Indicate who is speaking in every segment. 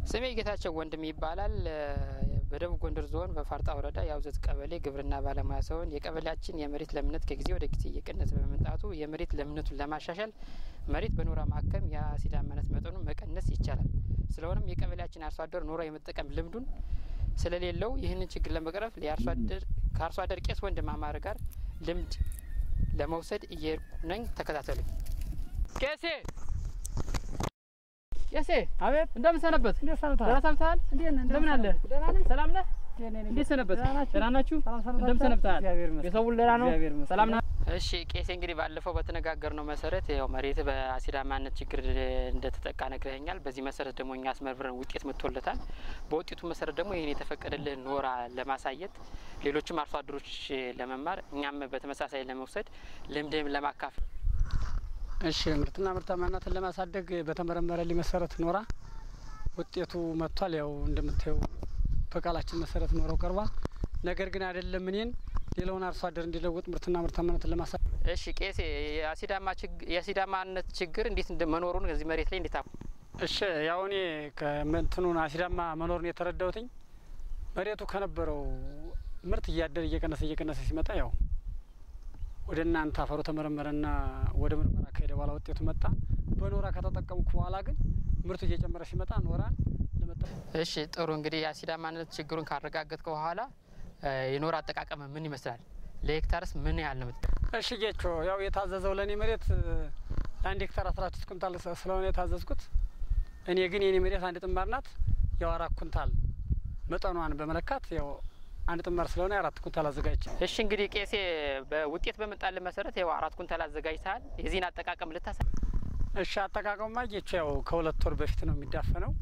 Speaker 1: ስሜ ጌታቸው ወንድም ይባላል። በደቡብ ጎንደር ዞን በፋርጣ ወረዳ የአውዘት ቀበሌ ግብርና ባለሙያ ሲሆን የቀበሌያችን የመሬት ለምነት ከጊዜ ወደ ጊዜ እየቀነሰ በመምጣቱ የመሬት ለምነቱን ለማሻሻል መሬት በኖራ ማከም የአሲዳማነት መጠኑን መቀነስ ይቻላል። ስለሆነም የቀበሌያችን አርሶ አደር ኖራ የመጠቀም ልምዱን ስለሌለው ይህንን ችግር ለመቅረፍ ከአርሶ አደር ቄስ ወንድም አማረ ጋር ልምድ ለመውሰድ እየሄድኩ ነኝ። ተከታተሉኝ። ቄሴ ቄሴ
Speaker 2: አቤት
Speaker 1: እንደምን ሰነበት?
Speaker 2: እንዴት ሰንብተሃል?
Speaker 1: ደህና ሰንብተሃል?
Speaker 2: እንዴት ነህ?
Speaker 1: እንደምን አለ?
Speaker 2: ደህና ነኝ።
Speaker 1: ሰላም ነህ?
Speaker 2: እንዴት ነህ?
Speaker 1: እንዴት ሰነበት?
Speaker 2: ደህና ናችሁ?
Speaker 1: ደህና ናችሁ?
Speaker 2: ሰላም ሰንብታችኋል?
Speaker 1: እንደምን ሰነብተሃል?
Speaker 2: እግዚአብሔር ይመስገን።
Speaker 1: የሰው ሁሉ ደህና ነው?
Speaker 2: እግዚአብሔር ይመስገን።
Speaker 1: ሰላም ነው? እሺ ቄሴ እንግዲህ ባለፈው በተነጋገርነው መሰረት ያው መሬት በአሲዳማነት ችግር እንደተጠቃ ነግረኸኛል። በዚህ መሰረት ደግሞ እኛ አስመርምረን ውጤት መጥቶለታል። በውጤቱ መሰረት ደግሞ ይህን የተፈቀደልህ ኖራ ለማሳየት ሌሎችም አርሶ አደሮች ለመማር እኛም በተመሳሳይ ለመውሰድ ልምድም ለማካፈል
Speaker 2: እሺ ምርትና ምርታማነትን ለማሳደግ በተመረመረልኝ መሰረት ኖራ ውጤቱ መጥቷል። ያው እንደምታየው በቃላችን መሰረት ኖረው ቀርቧል። ነገር ግን አይደለም እኔን ሌላውን አርሶ አደር እንዲለውጥ ምርትና ምርታማነትን ለማሳደግ
Speaker 1: እሺ ቄሴ የአሲዳማ ችግ- የአሲዳማነት ችግር እንዴት እንደ መኖሩን ከዚህ መሬት ላይ እንዴት አወቅ?
Speaker 2: እሺ ያው እኔ ከመንትኑን አሲዳማ መኖርን የተረዳሁትኝ መሬቱ ከነበረው ምርት እያደር እየቀነሰ እየቀነሰ ሲመጣ ያው ወደ እናንተ አፈሩ ተመረመረና ወደ ምርመራ ከሄደ በኋላ ውጤቱ መጣ። በኖራ ከተጠቀምኩ በኋላ ግን ምርቱ እየጨመረ ሲመጣ ኖራን ለመጠቀም
Speaker 1: እሺ ጥሩ እንግዲህ የአሲዳማነት ችግሩን ካረጋገጥከ በኋላ እ የኖራ አጠቃቀም ምን ይመስላል? ለሄክታርስ ምን ያህል ነው የምት
Speaker 2: እሺ ጌቾ ያው የታዘዘው ለእኔ መሬት እ ለአንድ ሄክታር አስራ ስድስት ኩንታል ስ- ስለሆነ የታዘዝኩት እኔ ግን የኔ መሬት አንድ ጥማር ናት። ያው አራት ኩንታል መጠኗን በመለካት ያው አንድ ጥማር ስለሆነ የአራት ኩንታል አዘጋጅቼ
Speaker 1: እሺ እንግዲህ ቄሴ በውጤት በመጣልን መሰረት ያው አራት ኩንታል አዘጋጅተሃል። የዚህን አጠቃቀም ልታሳ
Speaker 2: እሺ አጠቃቀሙማ ጌቾ ያው ከሁለት ወር በፊት ነው የሚዳፈነው።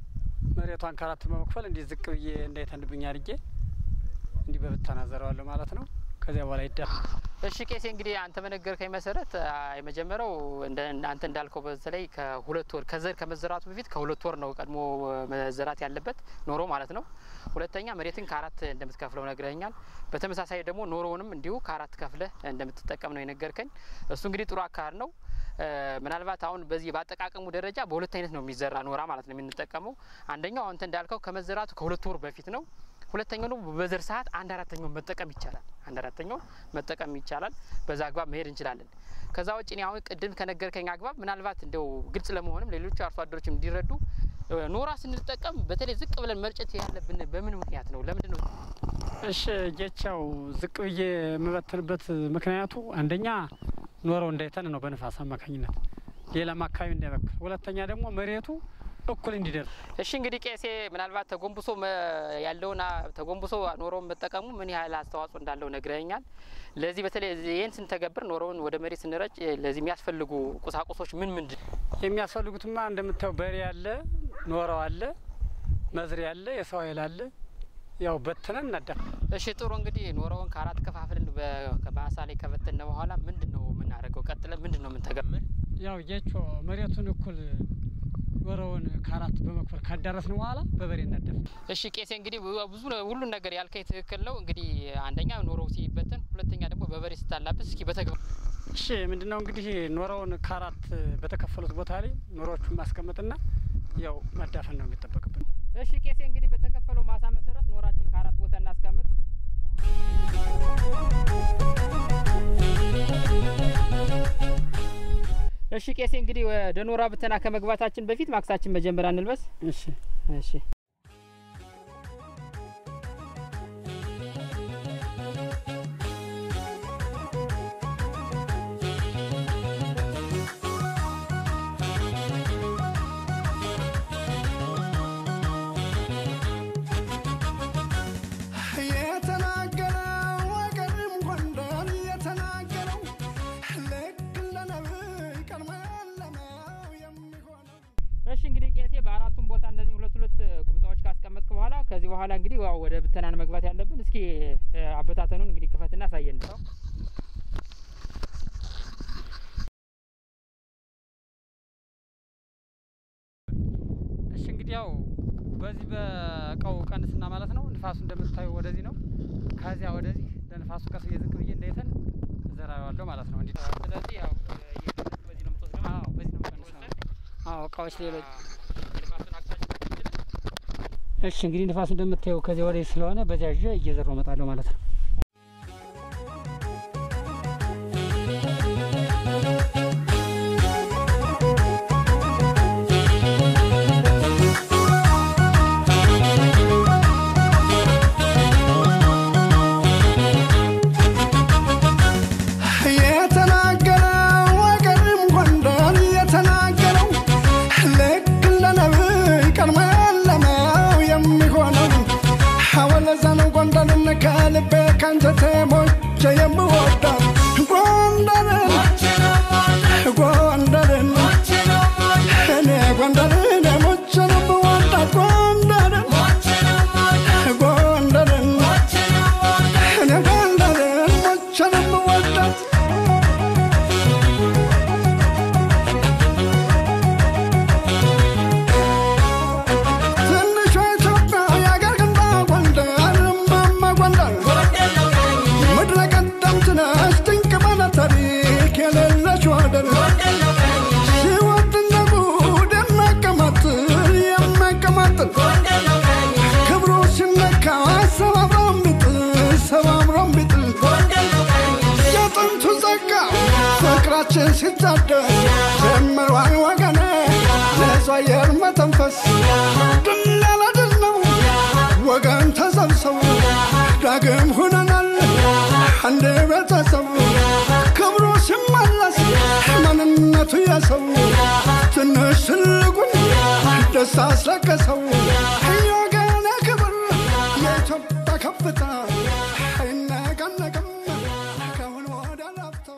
Speaker 2: መሬቷን ከአራት በመክፈል እንዲህ ዝቅ ብዬ እንዳይተንብኝ አድርጌ እንዲህ በብታና ዘረዋለሁ ማለት ነው። ከዚያ በኋላ ይዳፍ
Speaker 1: እሺ ቄሴ እንግዲህ አንተ በነገርከኝ መሰረት አ፣ የመጀመሪያው እንደ አንተ እንዳልከው በተለይ ከሁለት ወር ከዘር ከመዘራቱ በፊት ከሁለት ወር ነው ቀድሞ መዘራት ያለበት ኖሮ ማለት ነው። ሁለተኛ መሬትን ከአራት እንደምትከፍለው ነግረኛል። በተመሳሳይ ደግሞ ኖሮውንም እንዲሁ ከአራት ከፍለህ እንደምትጠቀም ነው የነገርከኝ። እሱ እንግዲህ ጥሩ አካሄድ ነው። እ፣ ምናልባት አሁን በዚህ በአጠቃቀሙ ደረጃ በሁለት አይነት ነው የሚዘራ ኖራ ማለት ነው የምንጠቀመው። አንደኛው አንተ እንዳልከው ከመዘራቱ ከሁለት ወር በፊት ነው። ሁለተኛው ደግሞ በዘር ሰዓት አንድ አራተኛውን መጠቀም ይቻላል። አንድ አራተኛውን መጠቀም ይቻላል። በዛ አግባብ መሄድ እንችላለን። ከዛ ውጭ እኔ አሁን ቅድም ከነገርከኝ አግባብ ምናልባት እንደው ግልጽ ለመሆንም ሌሎች አርሶ አደሮችም እንዲረዱ እ፣ ኖራ ስንጠቀም በተለይ ዝቅ ብለን መርጨት ያለብን በምን ምክንያት ነው? ለምንድን ነው?
Speaker 2: እሺ ጌቻው ዝቅ ብዬ የምበትንበት ምክንያቱ አንደኛ ኖረው እንዳይተን ነው በንፋስ አማካኝነት፣ ሌላም አካባቢ እንዳይበክል፣ ሁለተኛ ደግሞ መሬቱ እኩል እንዲደርስ
Speaker 1: እሺ እንግዲህ ቄሴ ምናልባት ተጎንብሶ መ- ያለውን አ- ተጎንብሶ ኖሮውን መጠቀሙ ምን ያህል አስተዋጽኦ እንዳለው ነግረኛል። ለዚህ በተለይ ይህን ስንተገብር ኖሮውን ወደ መሬት ስንረጭ ለዚህ የሚያስፈልጉ ቁሳቁሶች ምን ምንድን
Speaker 2: የሚያስፈልጉትማ እንደምታየው በሬ አለ፣ ኖረው አለ፣ መዝሪያ አለ፣ የሰው ኃይል አለ። ያው በትነን እናዳፍ
Speaker 1: እሺ ጥሩ እንግዲህ ኖሮውን ከአራት ከፋፍልን በማሳ ላይ ከበተነ በኋላ ምንድን ነው የምናደርገው? ቀጥለን ምንድን ነው የምንተገብር?
Speaker 2: ያው ጌቾ መሬቱን እኩል ኖረውን ከአራት በመክፈል ካዳረስን በኋላ በበሬ እናዳፍ
Speaker 1: እሺ ቄሴ እንግዲህ ብዙ ሁሉን ነገር ያልከኝ ትክክል ነው። እንግዲህ አንደኛ ኖሮው ሲበተን፣ ሁለተኛ ደግሞ በበሬ ስታላብስ እስኪ በተግባር
Speaker 2: እሺ ምንድነው እንግዲህ ኖረውን ከአራት በተከፈሉት ቦታ ላይ ኖሮዎቹን ማስቀመጥና ያው ማዳፈን ነው የሚጠበቅብን።
Speaker 1: እሺ ቄሴ እንግዲህ በተከፈለው ማሳ መሰረት ኖራችን ከአራት ቦታ እናስቀምጥ። እሺ ቄሴ እንግዲህ ወደ ኖራ ብተና ከመግባታችን በፊት ማክሳችን መጀመሪያ እንልበስ።
Speaker 2: እሺ
Speaker 1: እሺ
Speaker 3: የተናገረው ወገንም ጎንደር የተናገረው ልክ እንደ ነብይ ቀድሞ ያለመው የሚሆነው
Speaker 1: እሺ እንግዲህ ቄሴ በአራቱም ቦታ እነዚህ ሁለት ሁለት ቁምጣዎች ካስቀመጥክ በኋላ ከዚህ በኋላ እንግዲህ ያው ወደ ብተናን መግባት ያለብን። እስኪ እ፣ አበታተኑን እንግዲህ ክፈትና አሳየን።
Speaker 2: እሺ እንግዲህ ያው በዚህ በእቃው ቀንስና ማለት ነው። ንፋሱ እንደምታዩ ወደዚህ ነው። ከዚያ ወደዚህ ለንፋሱ ቀስ ብዬ ዝቅ ብዬ እንዳይተን እዘራዋለሁ ማለት ነው። እንዲ
Speaker 1: ስለዚህ ያው እየቀነስክ በዚህ ነው የምትወስደው።
Speaker 2: አዎ በዚህ ነው የምቀንሰው። አዎ እቃዎች ሌሎች
Speaker 1: የልማቱን አቅጣጫ
Speaker 2: እሺ እንግዲህ ንፋሱ እንደምታየው ከዚያ ወዲህ ስለሆነ በዚያ ይዤ እየዘራው እመጣለሁ ማለት ነው።
Speaker 3: የተናገረው ወገንም ጎንደር የተናገረው ልክ እንደ ነብይ ቀድሞ ያለመው የሚሆነው ሐወለዛ ነው ጎንደርን ከልቤ ከአንጀቴ ሞቼ የምወዳት ጎንደርን ጎንደርን እኔ ጎንደርን ሞቼ ነው የምወዳት ጎንደርን ጎንደርን እኔ ጎንደርን ሞቼ ነው የምወዳት ትንሿ ኢትዮጵያ የአገር ግንባ ጎንደር እማማ ጎንደር ምድረ ቀደምት ነች ድንቅ ባለ ታሪክ የሌለች ወደር ሲወድ እንደ ጉድ የሚያቀማጥል የሚያቀማጥል ክብሩ ሲነካ ሰባብሮም ቢጥል ሰባብሮም ቢጥል የጥንቱ ጸጋ ፍቅራችን ሲታደስ ጀምሯል ወገኔ ንጹህ አየር መተንፈስ ድል ያለ ድል ነው ወገን ተሰብሰቡ ዳግም ሁነናል አንድ ቤተሰብ ክብሩ ሲመለስ ማንነቱ የሰው ትንሽ ትልቁን ደስታ አስለቀሰው የወገኔ ክብር የኢትዮጵያ ከፍታ አይነቀነቅም ከአሁን ወደ ላፍታ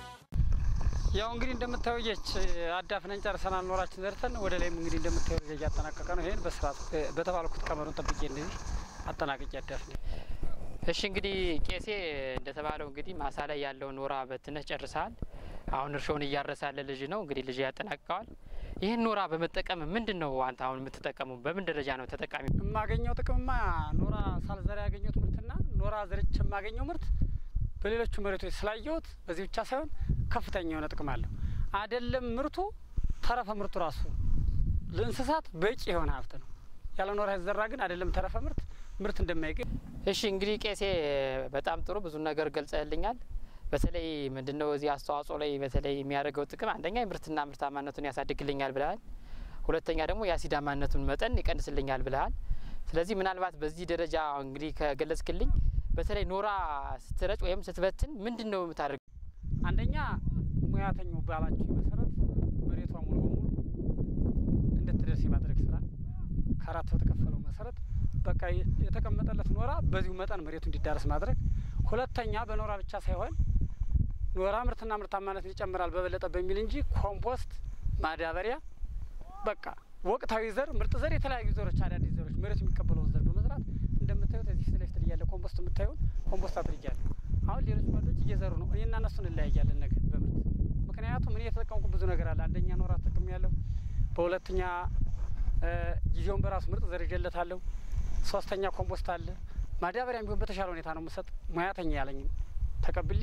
Speaker 2: ያው እንግዲህ እንደምታየው የች አዳፍነን ጨርሰናል። ኖራችን ዘርተን ወደ ላይም እንግዲህ እንደምታየው ልጅ እያጠናቀቀ ነው። ይሄን በስርዓት በተባልኩት ቀመሩን ጠብቄ እንደዚህ አጠናቅቄ አዳፍኔ
Speaker 1: እሺ እንግዲህ ቄሴ እንደተባለው እንግዲህ ማሳ ላይ ያለውን ኖራ በትነህ ጨርሰሃል። አሁን እርሾውን እያረሰ ያለ ልጅ ነው እንግዲህ ልጅ ያጠናቅቀዋል። ይህን ኖራ በመጠቀም ምንድን ነው አንተ አሁን የምትጠቀመው? በምን ደረጃ ነው ተጠቃሚ?
Speaker 2: የማገኘው ጥቅምማ ኖራ ሳልዘራ ያገኘሁት ምርትና ኖራ ዘርቼ የማገኘው ምርት በሌሎቹ መሬቶች ስላየሁት በዚህ ብቻ ሳይሆን ከፍተኛ የሆነ ጥቅም አለው። አይደለም ምርቱ ተረፈ ምርቱ ራሱ ለእንስሳት በቂ የሆነ ሀብት ነው። ያለ ኖራ የተዘራ ግን አይደለም ተረፈ ምርት ምርት እንደማይገኝ
Speaker 1: እሺ እንግዲህ ቄሴ በጣም ጥሩ ብዙ ነገር ገልጸልኛል። በተለይ ምንድነው እዚህ አስተዋጽኦ ላይ በተለይ የሚያደርገው ጥቅም አንደኛ የምርትና ምርታማነቱን ያሳድግልኛል ብለሃል። ሁለተኛ ደግሞ የአሲዳማነቱን መጠን ይቀንስልኛል ብለሃል። ስለዚህ ምናልባት በዚህ ደረጃ እንግዲህ ከገለጽክልኝ በተለይ ኖራ ስትረጭ ወይም ስትበትን ምንድን ነው የምታደርገው?
Speaker 2: አንደኛ ሙያተኛው ባላችሁ መሰረት መሬቷ ሙሉ በሙሉ እንድትደርስ የማድረግ ስራ ከአራት በተከፈለው መሰረት በቃ የ- የተቀመጠለት ኖራ በዚሁ መጠን መሬቱ እንዲዳረስ ማድረግ። ሁለተኛ በኖራ ብቻ ሳይሆን ኖራ ምርትና ምርታማነትን ይጨምራል በበለጠ በሚል እንጂ ኮምፖስት፣ ማዳበሪያ በቃ ወቅታዊ ዘር፣ ምርጥ ዘር፣ የተለያዩ ዘሮች፣ አዳዲስ ዘሮች መሬቱ የሚቀበለውን ዘር በመዝራት እንደምታዩት እዚህ ፊት ለፊት እያለ ኮምፖስት የምታዩን ኮምፖስት አድርጊያለሁ። አሁን ሌሎች ጓዶች እየዘሩ ነው። እኔና እነሱን እንለያያለን ነገ በምርት ምክንያቱም እኔ የተጠቀምኩ ብዙ ነገር አለ። አንደኛ ኖራ ጥቅም ያለው፣ በሁለተኛ እ ጊዜውን በራሱ ምርጥ ዘር ይዤለታለሁ። ሶስተኛ ኮምፖስት አለ። ማዳበሪያም ቢሆን በተሻለ ሁኔታ ነው የምሰጥ። ሙያተኛ ያለኝ ተቀብሌ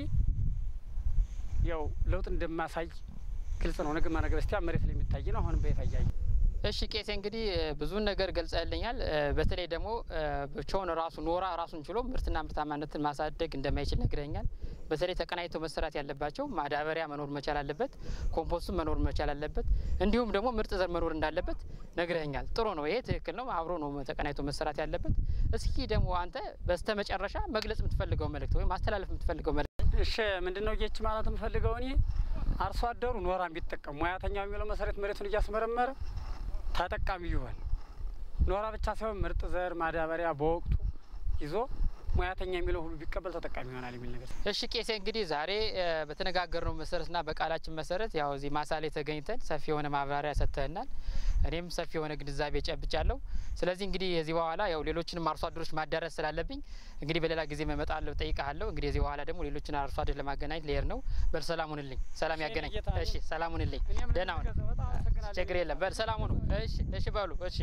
Speaker 2: ያው ለውጥ እንደማሳይ ግልጽ ነው። ነገማ ነገ በስቲያ መሬት ላይ የሚታይ ነው። አሁንም በይፋ እያየ
Speaker 1: እሺ ቄሴ እንግዲህ እ ብዙን ነገር ገልጸልኛል። እ በተለይ ደግሞ እ ብቻውን ራሱ ኖራ ራሱን ችሎ ምርትና ምርታማነትን ማሳደግ እንደማይችል ነግረኛል። በተለይ ተቀናጅተው መሰራት ያለባቸው ማዳበሪያ መኖር መቻል አለበት፣ ኮምፖስቱም መኖር መቻል አለበት፣ እንዲሁም ደግሞ ምርጥ ዘር መኖር እንዳለበት ነግረኛል። ጥሩ ነው፣ ይሄ ትክክል ነው። አብሮ ነው ተቀናጅቶ መሰራት ያለበት። እስኪ ደግሞ አንተ በስተ መጨረሻ መግለጽ የምትፈልገው መልእክት ወይም ማስተላለፍ የምትፈልገው መልእክት
Speaker 2: እሺ ምንድን ነው ጌች ማለት የምፈልገው እኔ አርሶ አደሩ ኖራ ቢጠቀም ሙያተኛው የሚለው መሰረት መሬቱን እያስመረመረ ተጠቃሚ ይሆን። ኖራ ብቻ ሳይሆን ምርጥ ዘር ማዳበሪያ በወቅቱ ይዞ ሙያተኛ የሚለው ሁሉ ቢቀበል ተጠቃሚ ይሆናል የሚል ነገር
Speaker 1: እሺ ቄሴ እንግዲህ ዛሬ እ በተነጋገርነው መሰረትና በቃላችን መሰረት ያው እዚህ ማሳ ላይ ተገኝተን ሰፊ የሆነ ማብራሪያ ሰጥተህናል። እኔም ሰፊ የሆነ ግንዛቤ ጨብጫለሁ። ስለዚህ እንግዲህ የዚህ በኋላ ያው ሌሎችንም አርሶ አደሮች ማዳረስ ስላለብኝ እንግዲህ በሌላ ጊዜ እመጣለሁ፣ ጠይቃለሁ። እንግዲህ የዚህ በኋላ ደግሞ ሌሎችን አርሶ አደሮች ለማገናኘት ልሄድ ነው። በል ሰላም ሁንልኝ፣ ሰላም
Speaker 2: እሺ፣
Speaker 1: ያገናኝ።
Speaker 2: ጌታ
Speaker 1: እሺ ሰላም ሁንልኝ፣
Speaker 2: እኔም
Speaker 1: ደህና ሁን።
Speaker 2: ልገዛ በጣም አመሰግናለሁ።
Speaker 1: ችግር የለም። በል ሰላም ሁኑ። እሺ እሺ በሉ እሺ።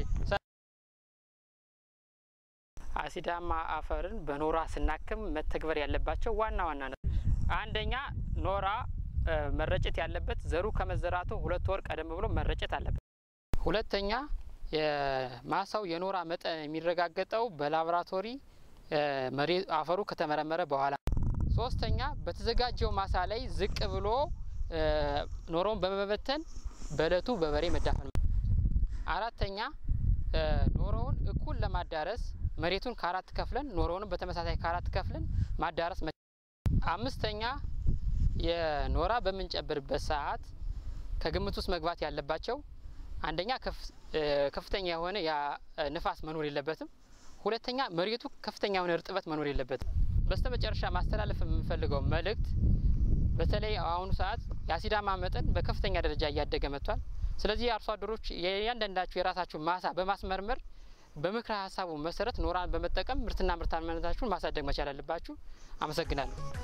Speaker 1: አሲዳማ አፈርን በኖራ ስናክም መተግበር ያለባቸው ዋና ዋና ነ አንደኛ ኖራ እ መረጨት ያለበት ዘሩ ከመዘራቱ ሁለት ወር ቀደም ብሎ መረጨት አለበት። ሁለተኛ የማሳው የኖራ መጠን የሚረጋገጠው በላቦራቶሪ መሬት አፈሩ ከተመረመረ በኋላ። ሶስተኛ በተዘጋጀው ማሳ ላይ ዝቅ ብሎ ኖራውን በመበተን በእለቱ በበሬ መዳፈን። አራተኛ ኖራውን እኩል ለማዳረስ መሬቱን ከአራት ከፍለን ኖራውንም በተመሳሳይ ከአራት ከፍለን ማዳረስ። አምስተኛ የኖራ በምንጨብርበት ሰዓት ከግምት ውስጥ መግባት ያለባቸው አንደኛ ከፍተኛ የሆነ ንፋስ መኖር የለበትም። ሁለተኛ መሬቱ ከፍተኛ የሆነ እርጥበት መኖር የለበትም። በስተ መጨረሻ ማስተላለፍ የምንፈልገው መልእክት በተለይ አሁኑ ሰዓት የአሲዳማ መጠን በከፍተኛ ደረጃ እያደገ መጥቷል። ስለዚህ አርሶ አደሮች የእያንዳንዳችሁ የራሳችሁ ማሳ በማስመርመር በምክረ ሀሳቡ መሰረት ኖራን በመጠቀም ምርትና ምርታማነታችሁን ማሳደግ መቻል አለባችሁ። አመሰግናለሁ።